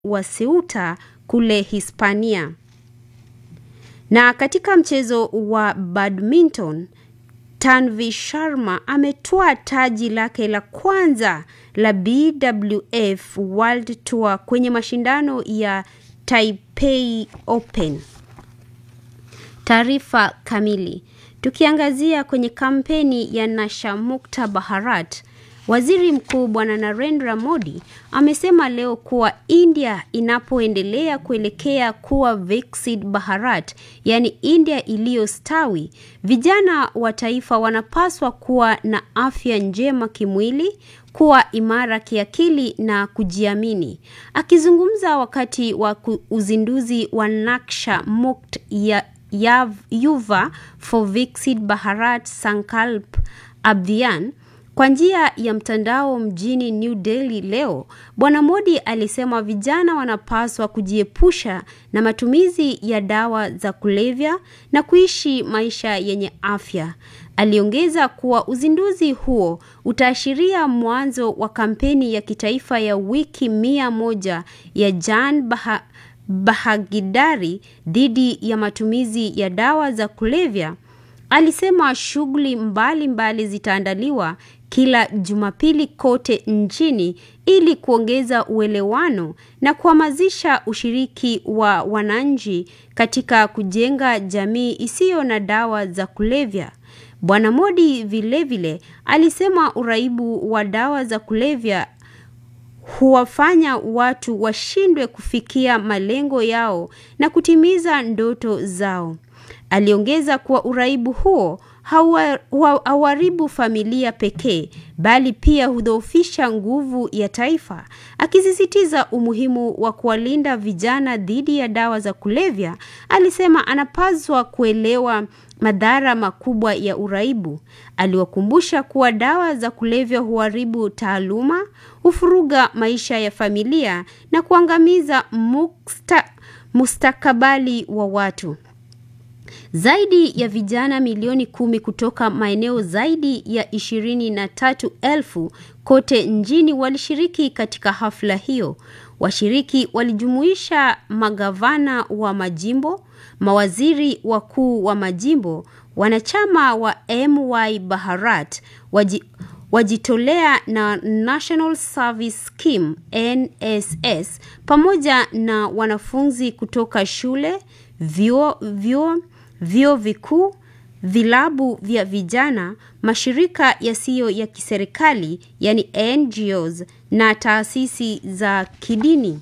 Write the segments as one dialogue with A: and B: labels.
A: wa Ceuta kule Hispania. Na katika mchezo wa badminton, Tanvi Sharma ametwaa taji lake la kwanza la BWF World Tour kwenye mashindano ya Taipei Open. Taarifa kamili. Tukiangazia kwenye kampeni ya Nasha Mukta Bharat, Waziri Mkuu Bwana Narendra Modi amesema leo kuwa India inapoendelea kuelekea kuwa Viksit Bharat, yaani India iliyostawi, vijana wa taifa wanapaswa kuwa na afya njema kimwili, kuwa imara kiakili na kujiamini. Akizungumza wakati wa uzinduzi wa Naksha Mukt ya Yav, Yuva for Viksit Bharat Sankalp Abhiyan kwa njia ya mtandao mjini New Delhi leo, Bwana Modi alisema vijana wanapaswa kujiepusha na matumizi ya dawa za kulevya na kuishi maisha yenye afya. Aliongeza kuwa uzinduzi huo utaashiria mwanzo wa kampeni ya kitaifa ya wiki mia moja ya Jan Baha, Bahagidari dhidi ya matumizi ya dawa za kulevya. Alisema shughuli mbalimbali zitaandaliwa kila Jumapili kote nchini ili kuongeza uelewano na kuhamasisha ushiriki wa wananchi katika kujenga jamii isiyo na dawa za kulevya. Bwana Modi vilevile alisema uraibu wa dawa za kulevya huwafanya watu washindwe kufikia malengo yao na kutimiza ndoto zao. Aliongeza kuwa uraibu huo hauharibu familia pekee bali pia hudhoofisha nguvu ya taifa, akisisitiza umuhimu wa kuwalinda vijana dhidi ya dawa za kulevya. Alisema anapaswa kuelewa madhara makubwa ya uraibu. Aliwakumbusha kuwa dawa za kulevya huharibu taaluma, hufuruga maisha ya familia na kuangamiza muksta, mustakabali wa watu. Zaidi ya vijana milioni kumi kutoka maeneo zaidi ya ishirini na tatu elfu kote nchini walishiriki katika hafla hiyo. Washiriki walijumuisha magavana wa majimbo, mawaziri wakuu wa majimbo, wanachama wa MY Bharat, waji, wajitolea na National Service Scheme NSS, pamoja na wanafunzi kutoka shule, vyuo, vyuo vyuo vikuu, vilabu vya vijana, mashirika yasiyo ya kiserikali yani NGOs na taasisi za kidini.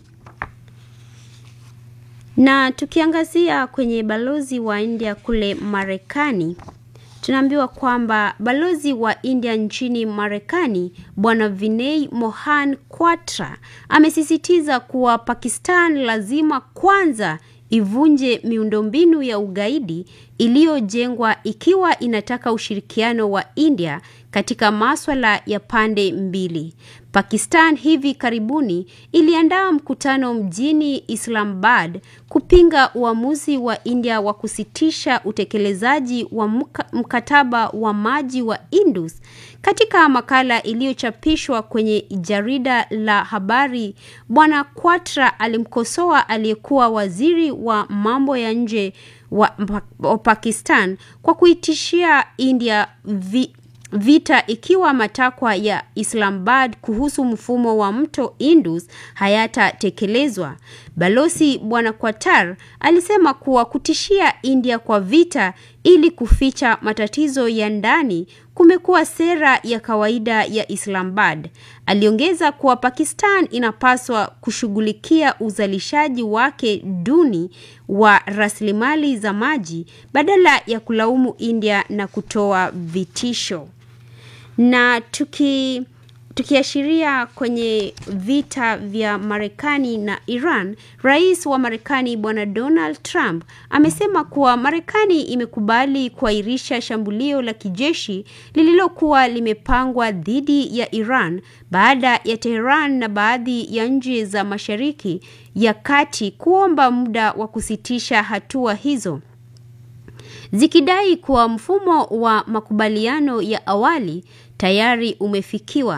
A: Na tukiangazia kwenye balozi wa India kule Marekani, tunaambiwa kwamba balozi wa India nchini Marekani Bwana Vinay Mohan Kwatra amesisitiza kuwa Pakistan lazima kwanza ivunje miundombinu ya ugaidi iliyojengwa ikiwa inataka ushirikiano wa India katika maswala ya pande mbili. Pakistan hivi karibuni iliandaa mkutano mjini Islamabad kupinga uamuzi wa India wa kusitisha utekelezaji wa mkataba wa maji wa Indus. Katika makala iliyochapishwa kwenye jarida la habari, Bwana Kwatra alimkosoa aliyekuwa waziri wa mambo ya nje wa, wa Pakistan kwa kuitishia India vi, vita ikiwa matakwa ya Islamabad kuhusu mfumo wa mto Indus hayatatekelezwa. Balozi Bwana Qatar alisema kuwa kutishia India kwa vita ili kuficha matatizo ya ndani kumekuwa sera ya kawaida ya Islamabad. Aliongeza kuwa Pakistan inapaswa kushughulikia uzalishaji wake duni wa rasilimali za maji badala ya kulaumu India na kutoa vitisho. Na tuki tukiashiria kwenye vita vya Marekani na Iran, rais wa Marekani Bwana Donald Trump amesema kuwa Marekani imekubali kuahirisha shambulio la kijeshi lililokuwa limepangwa dhidi ya Iran baada ya Tehran na baadhi ya nchi za Mashariki ya Kati kuomba muda wa kusitisha hatua hizo zikidai kuwa mfumo wa makubaliano ya awali tayari umefikiwa.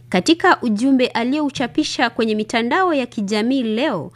A: Katika ujumbe aliyouchapisha kwenye mitandao ya kijamii leo,